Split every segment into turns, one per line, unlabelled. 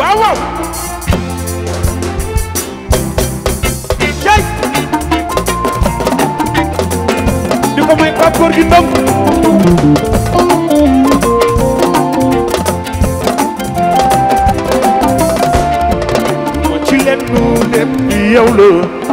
waaw waaw cey di ko may Pape Gorgui Ndong moo ci leen nu lépp yow la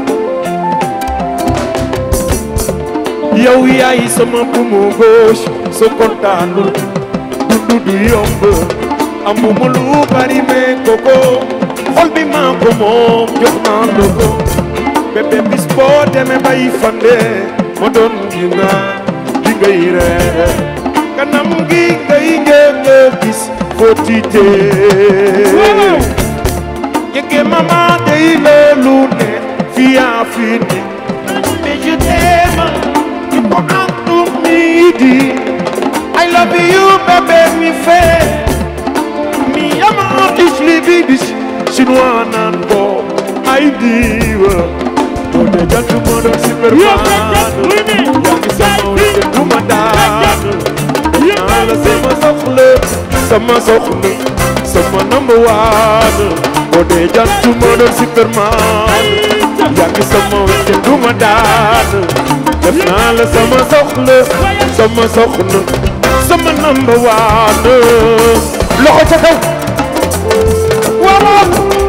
yow yaay sama buumu gauche soo kontaanul dundu du yomb amuma lu bari mais koko xol bi maa ko moom jox naa la ko bébé bis boo demee bay fande ma doon gi naa di ngay ree kanam gi ngay njëkk a gis foo tiitee yëge mama day loolu ne fii yaa fi ne mais je t'aime tu peux en tout midi I love you bébé mi fait mi yama ich liebe dich chinois naan ko ay diwa boo dee jant moo doon superman yaa ngi sama wéte du ma daan naa la sama soxla sama soxla sama number one boo dee jant moo doon superman yaa ngi sama wéte du ma daan def naa la sama soxla sama soxla sama number one loxo ca kaw waaw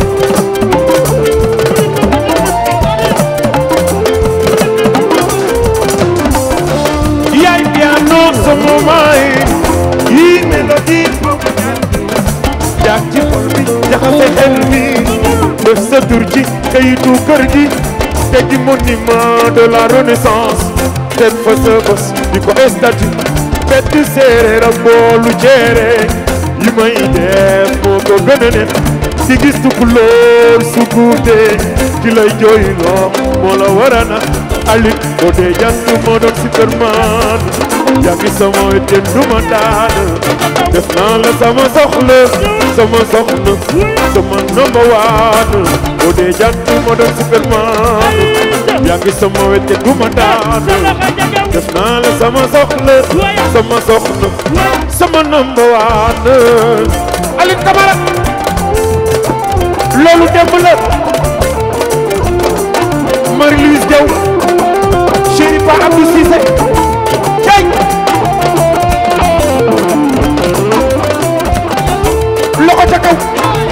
yaay piano sama maay yi mélodie jaag ci xol bi jaxase xel mi def sa tur ci kayitu kër gi te di monument de la renaissance teg fa sa bos di ko statue fett séeréer ak boolu ceere yi may def moo ko gën a neex di gis tukulóor su guutee ki lay jooyloo moo la war a na alit boo dee jant moo doon superman yaa ngi sama wette du ma daan def naa la sama soxla sama soxna sama number one boo dee jant moo doon superman yaa ngi sama wette du ma daan def naa la sama soxla sama soxna sama number one Aline Camara loolu démb la Marie-Louise Diaw chéri Pa Abdou Cissé cey loxo ca kaw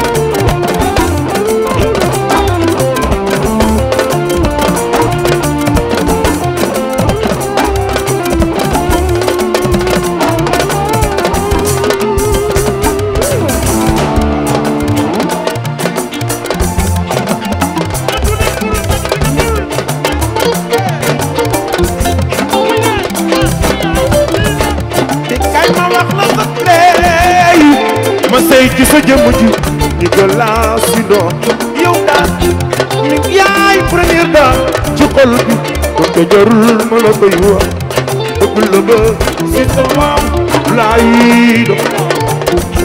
te kay ma wax la sa tey ma sey ci sa jëmm ji ni ko laa si doon yow daal mi yaay première daal ci xol bi kon te jarul ma la koy wax bëgg la ba si sama laay doon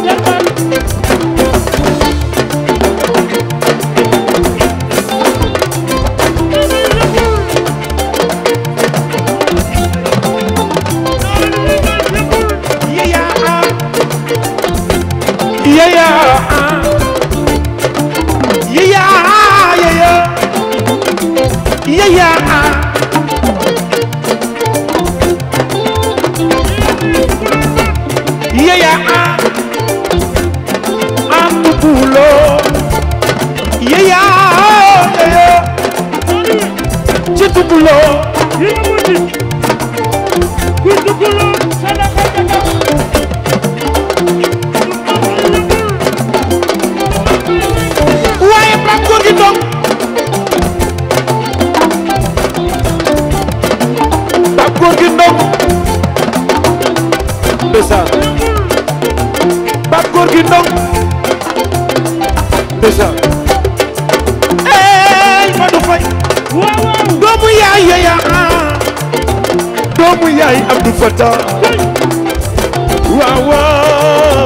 yaya yaya yaya yaya yaya yaya ambulo yaya yaya chitubulo waaye Pape Gorgui Ndong Pape Gorgui Ndong ndeysaan Pape Gorgui Ndong ndeysaan ey Madou Faye doomu yaay yaya doomu yaay Abdou Fatah waaw waaw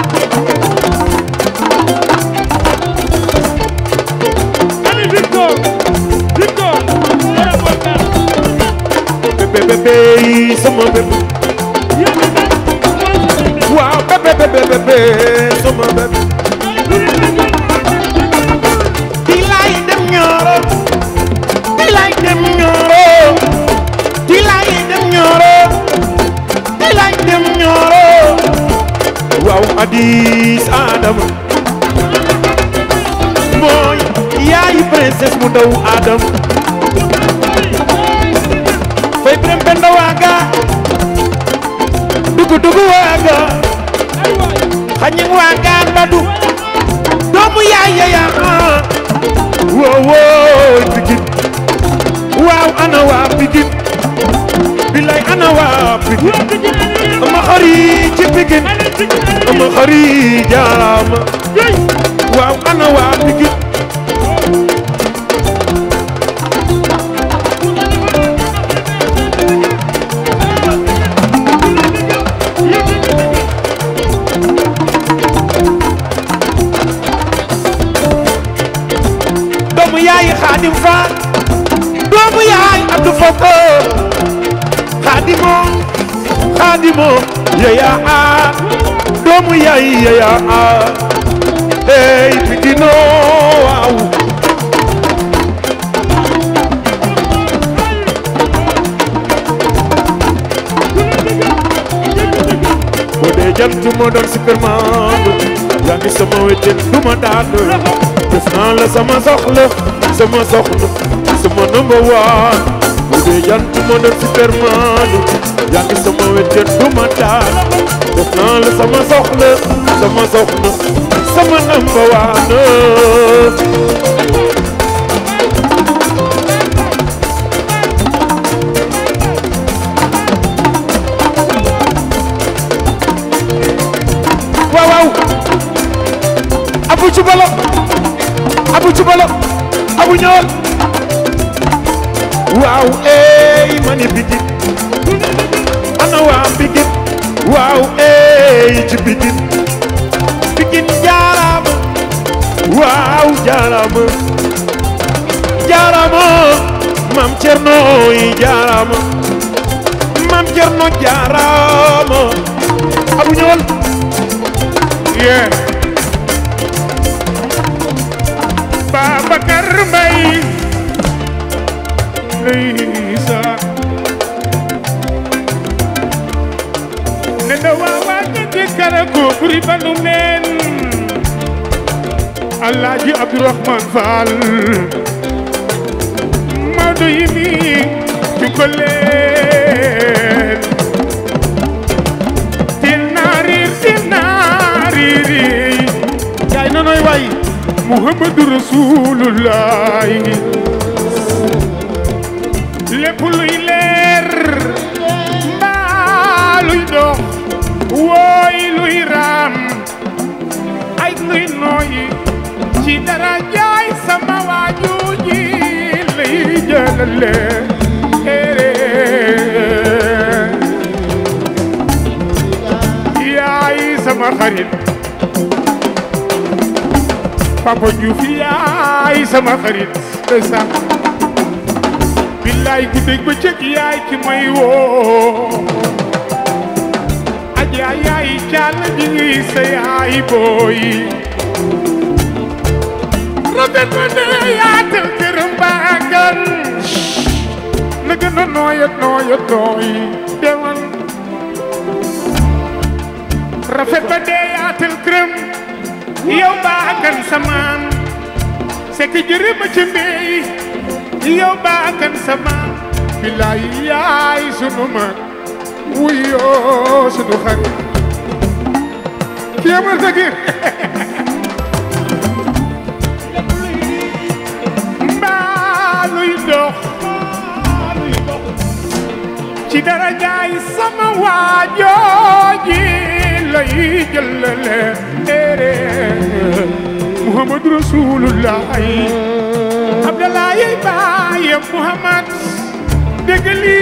bébé bébé yi sama bébé waaw bébé bébé bébé sama bébé waaw Addis Adama mooy yaayu princesse mu ndaw Adama fay brem benda waaga dugu dugu waaga xañing waaga mbadu doomu yaay yaya woo woo Pikine waaw ana waa Pikine bilay ana waa Pikine ama xari ci Pikine ama xari jaarama waaw ana waa Pikine doomu yaay Xaadim Faal doomu yaay Abdou Foko Xaadimo Xaadimo yaya a doomu yaay yaya a ey Pikino waaw boo dee jant moo doon Superman yaa ngi sama wéttal du ma daal def naa la sama soxla sama soxla sama number one boo dee jant moo doon Superman yaa ngi sama wéttal du ma daal def naa la sama soxla sama soxla sama number one waaw waaw abu ci balo abu ci balo abu ñëwal waaw ey mani Pikine ana waa Pikine waaw ey ci Pikine Pikine jaarama waaw jaarama jaarama mam Cerno yi jaarama mam Cerno jaarama abu ñëwal
Yeah. Babacar Mbaye Lisa Nenda wawa kete kala ko buri banu men Alhaji Abdourahman Fall Maodo yimi jukoleen til naarir til naariri yaay nonoy way muhammadu rasulullahi lépp luy leer mbaa luy dox wooy luy raam ay luy nooyi ci dara jaay sama waaju ji lay jëlale ere yaay sama xarit Papa Diouf yaay sama xarit ndeysaan billaay guddeeg bëccëg yaay ki may woo aja yaay càll ji ngi sa yaay booy rafet ma ne yaatal këram baagan na gën a nooyat nooyat nooy demal rafet ba dee yaatal këram yow baakan samaan c'est que jërëma ci mbéy yow baakan samaan bilaay yaay sunu mag wuyoo sunu xarit kii amul sa gir mbaa luy dox ci dara jaay sama waajooji lay jëlale ere Muhammad Rasulullahi Abdalaay baaye Muhammad déggali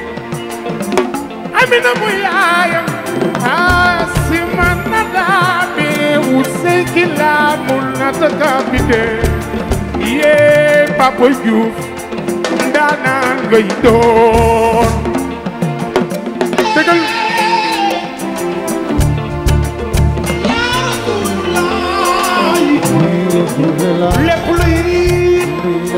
Amina mu yaayam Asima nadabe useki laamul natakabide yee Papa Diouf ndaanaan ngay doon déggal lépp luy riit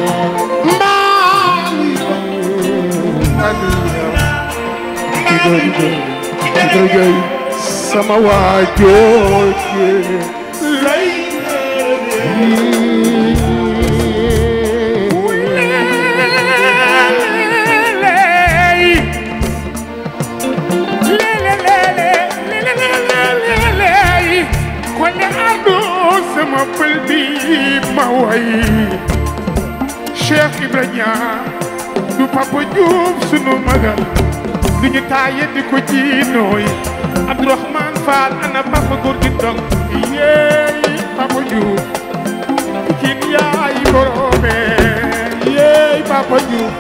mbaa luy
Kiko Kiko Kiko Joy
sama waa jooje lay kon adu sama pël bi ma way Cheikh Ibrahima du Papa Diouf sunu magal du ñu taaye di ko jiinooy Abdourahmane Fall ana Papa góor gi dong yeey Papa Diouf kin yaay borome yeey Papa Diouf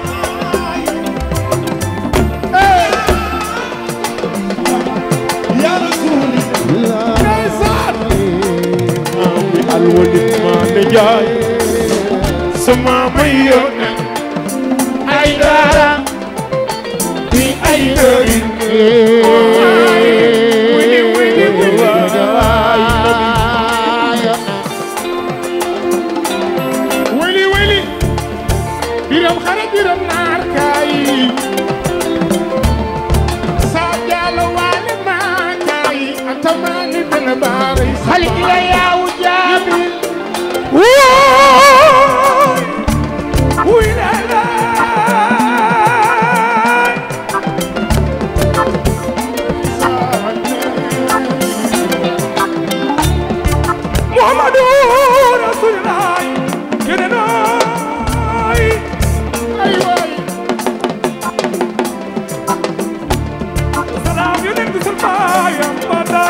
yaa rasuuli
ndeysaan
maami alwalit maa ne jaay sama may yónnee ay dara di ay dërin
wili wili wili wili wili biram xare biram naar kaay sa jaalo waale maa kaay atamaani dana baare xali ila yaawu jaabi wuy la la Muhammadu Rasulullah yenenay ay waay salaam yonent bi sulmaayam bata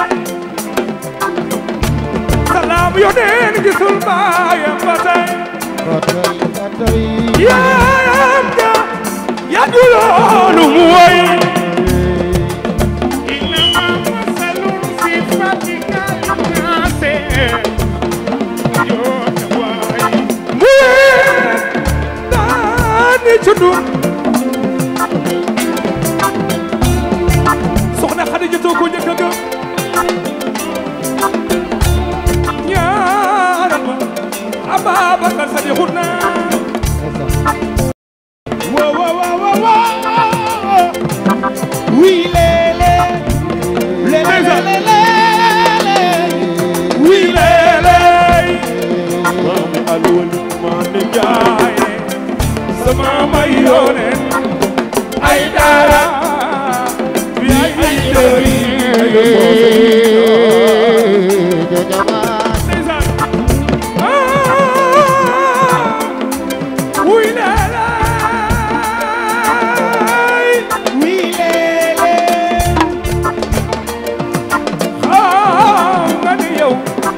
salaam yonent bi sulmaayam bata yaayam ja ya juloonu mu way inama masalun fi fatika linnaase yoota waay mu daani cundu soxna Xadija too ko njëkk a gëm ñaaral ma Ababakar Sadiqul naa
wa wa wa wa wa oui lele lele lele lele oui lele maami alwalit maa ne jaay sama may yónnee ay dara di ay
ndeysaan ah wuy naa laay
oui lele
xam nga ni yow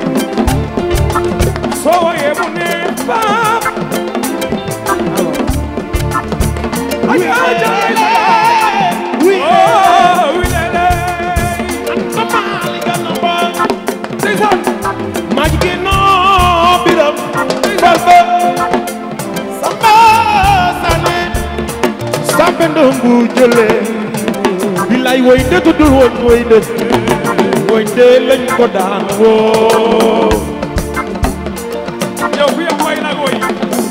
soo woyee mu ne baam ay ay ay
oui
oh wuy naa laay ndeysaan
maa jigéen noo biram fal ba samba sane sampe ndongu jële bilay woy de tuddul woon woy de woy de lañ ko daan woo
yow fi am way nag woy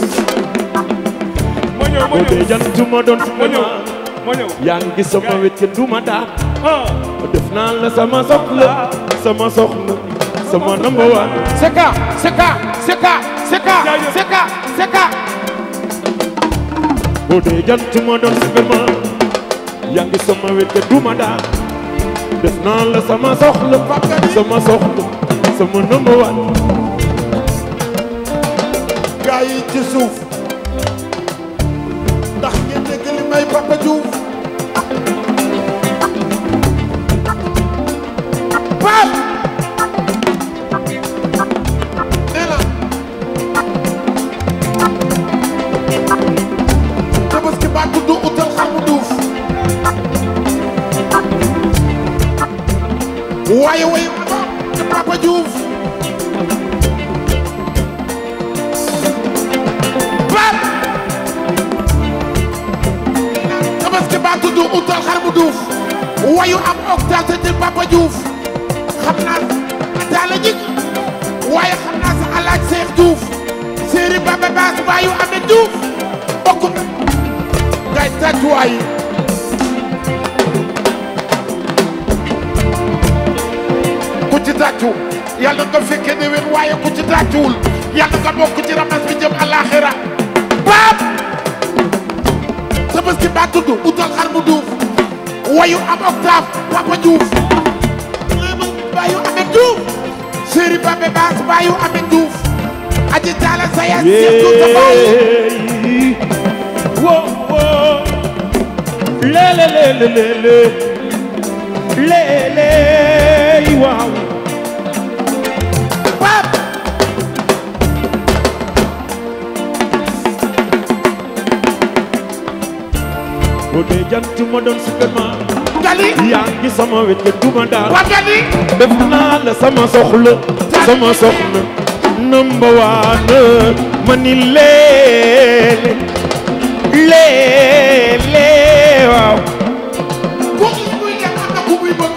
ma ñëw ma
o de
ñëw
jantuma doon
ma ñëw
suma
ma ñëw
yaa ngi sama wet kenn duma daan
ah
def naa la sama soxla sama soxna sama number one seka seka seka seka
Jaajëf.
seka seka o de jantuma doon superman yaa ngi sama wet kenn duma daan def naa la sama soxla sama soxla sama number one
gaa yi ci suuf ndax ngeen dégg li may Papa Diouf Paal nee na tabaski baa tudd utal xar mu duuf waaye way ci Papa Diouf Paal tabaski baa tudd utal xar mu duuf wayu am octave ci Papa Diouf xam naa taala jig waaye xam naa sa alaaj Seex Diouf séeri Baba Baas baayu Amet Diouf bokk na ngay tàccuwaay ci tàccu yàlla nga fekkee déwén waaye ku ci tàccuwul yàlla nga bokk ci ramas bi jëm àllaaxira baab tabaski baa tudd utal xar mu duuf wayu am octave Papa Diouf baayu Amet Diouf Chéri Babé Baas baayu Amet Diouf aji taala saya seetu sa baayu
Yeey. Wo wo. Le le le le le le. Le le waaw.
baab
boo dee jant ma doon Superman.
gali
yaa ngi sama wet nga duma daal.
waa gali
def naa la sama soxla. sama soxla. number one. ma ni leele. leele waaw.
boo gis muy dem am na ku muy bëgg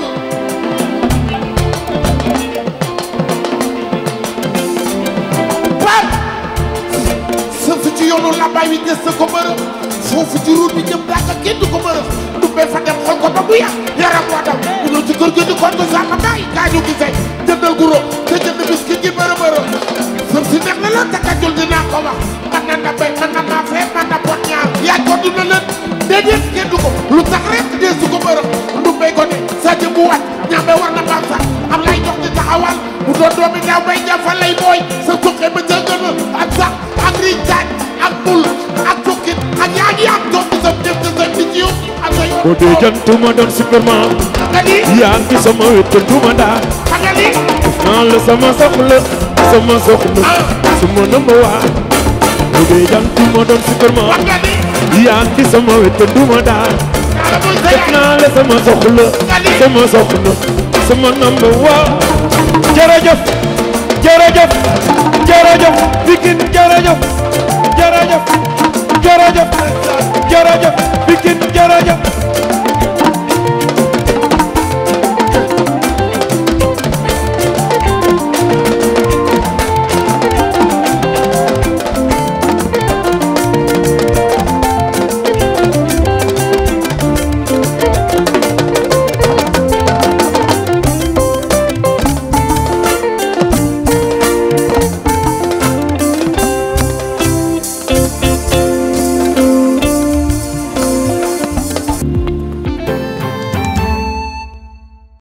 baab sëf ci yoonu lambaay wi des na ko bërëb foofu ci route bi jëm daaka kenn du ko bërëb du bee fa dem xool ko ba bu yàq yaram waa daw mu ñëw ci kër gi di kon ko sama baay kaa ñu gisee jëndal guro te jënd biscuit gi bërë bërë sëf si neex na la te kajul dinaa ko wax man na na béy man na maa fee man na pot ñaar yaaj ko duna leen déedéet kenn du ko lu tax rek dee su ko bërëb du béy ko ne sa jëm bu wàcc ñaame war na baax sax am lay jox di taxawal mu doon doomi daaw bay jafa lay booy sa tuqe ba ca gën a ak sax ak riñ taaj ak bul ak tukkit ak yaa ngi am doom di sa def di sa di ci yow ak sa yoon
boo dee jant ma doon Superman.
nga ni
yaa ngi sama wet nga duma daal.
nga ni
naa la sama soxla. sama soxla. sama number one. boo dee jant ma doon Superman.
nga ni
yaa ngi sama wet nga duma daal.
naa la muy sa
def
yaay
naa la sama soxla. sama soxla. sama number one. jërëjëf. jërëjëf. jërëjëf. Pikine jërëjëf. jërëjëf. jërëjëf. jërëjëf. Pikine jërëjëf.